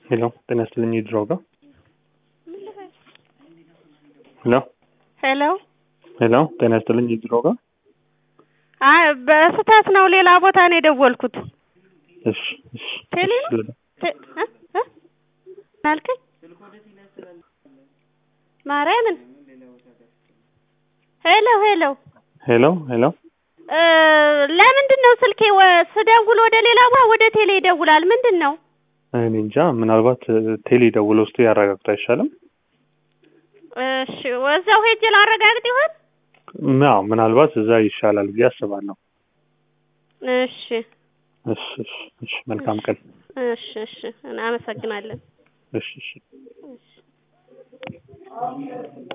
ሄሎ ጤና ይስጥልኝ የድሮ ጋር ሄሎ ሄሎ ሄሎ ጤና ይስጥልኝ የድሮ ጋር አይ በስህተት ነው ሌላ ቦታ ነው የደወልኩት እሺ እሺ ቴሌ እሺ ነው ቴ- እ እ ምን አልከኝ ማርያምን ሄሎ ሄሎ ሄሎ ሄሎ እ ለምንድን ነው ስልኬ ወ- ስደውል ወደ ሌላ ቦታ ወደ ቴሌ ይደውላል ምንድን ነው እኔ እንጃ ምናልባት ቴሌ ደውሎ ውስጡ ያረጋግጡ አይሻልም? እሺ ወዛው ሄጄ ላረጋግጥ ይሆን አዎ ምናልባት እዛ ይሻላል ብዬ አስባለሁ። እሺ እሺ እሺ እሺ መልካም ቀን። እሺ እሺ እናመሰግናለን እሺ እሺ